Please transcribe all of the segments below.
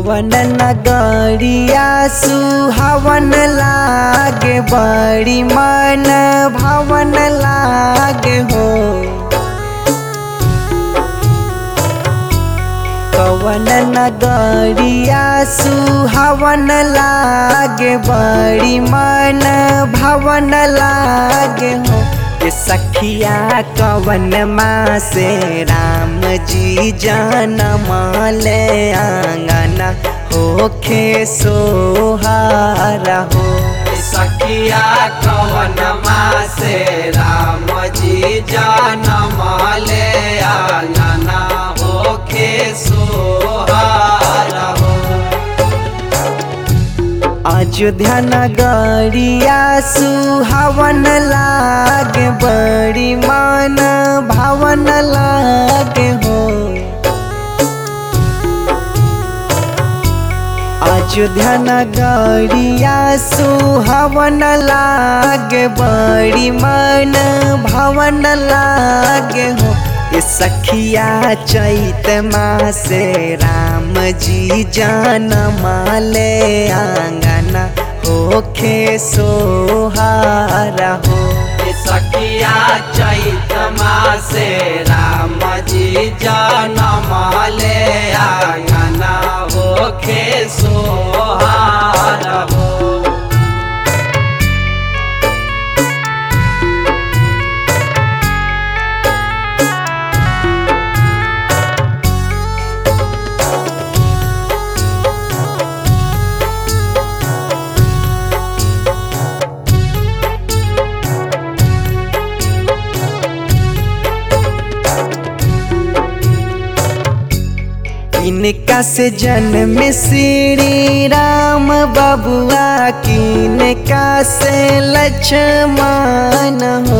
कवन नगरिया सुहावन लागे बड़ी मन भवन लागे हो कवन नगरिया सुहावन लागे बड़ी मन भवन लागे हो ये सखिया कवन माँ से राम जी जनम ले आंगना होखे सोहारा हो सखिया कवन माँ से राम जी जनम ले आंगना होखे सोहारा हो अयोध्या नगरिया सुहावन लागे बड़ी मन भावन लागे हो अयोध्या नगरिया सुहावन लागे बड़ी मन भवन लागे हो ये सखिया चैत माँ से राम जी जनम ले आंगना होखे सोहारा हो सखिया चैत माँ से राम जी जनम ले आंगना होखे सोहारा हो इनका से जन्म श्री राम बबुआ किनका से लक्ष्मण हो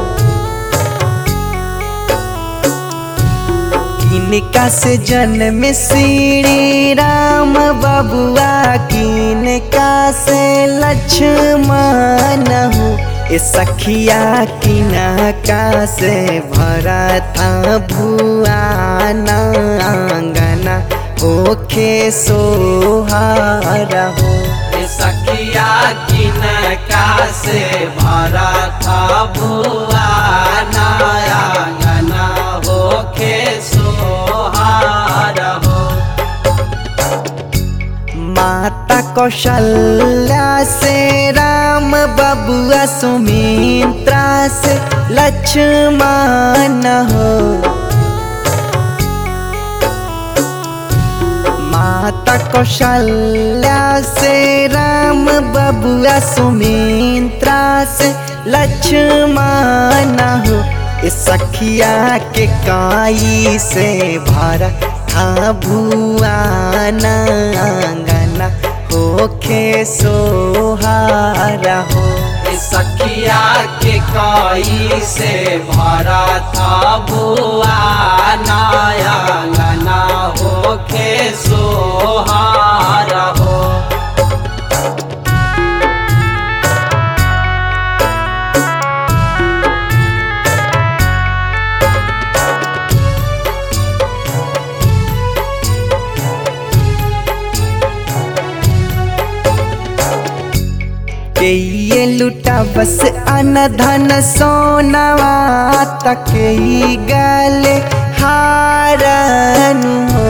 किनका से जन्म श्री राम बबुआ किनका से लक्ष्मण हो ए सखिया किनका से भरा था भुआना आंगना ओखे सोहारा हो सखिया किनका से भरा था भुआ नया होखे सोहारा हो माता कौशल्या से राम बबुआ सुमित्रा से लक्ष्मण हो माता कौशल्या से राम बबुआ सुमित्रा से लक्ष्मण हो इस सखिया के काई से भरा था भुआना आंगना होखे सोहारा हो सखिया के काई से भरा था भुआ नया गना होखे सोहारा हो के ये लुटा बस अन धन सोनवा तक ही गले हारन हो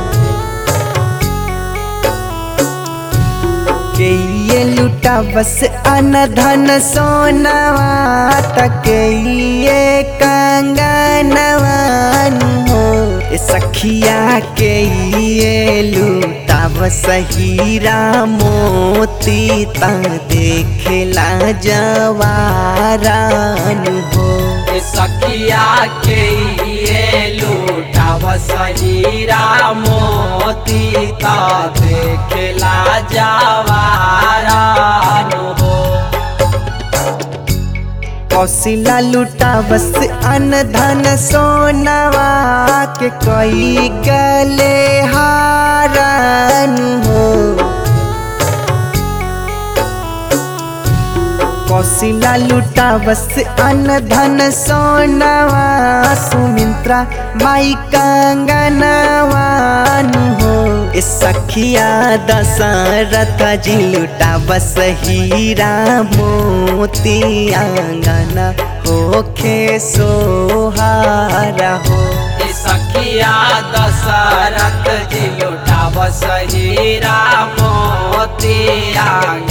के ये लुटा बस अन धन सोनवा तक ये कंगनवन हो ए सखिया के ये लुटा बस हीरा मोती ता देखला जवारन हो सखिया के ये लूटाव सहीरा मोती ता देखला जवारान हो कौशिला लुटा बस अन धन सोनवा के कोई गले हारन हो कौशिला लुटा बस अन धन सोनावा सुमित्रा माई कंगनवान हो ए सखिया दशरथ जी लुटा बस हीरा मोती आंगना होखे सोहारा हो ए सखिया दशरथ जी लुटाव सहीरा मोती आंगन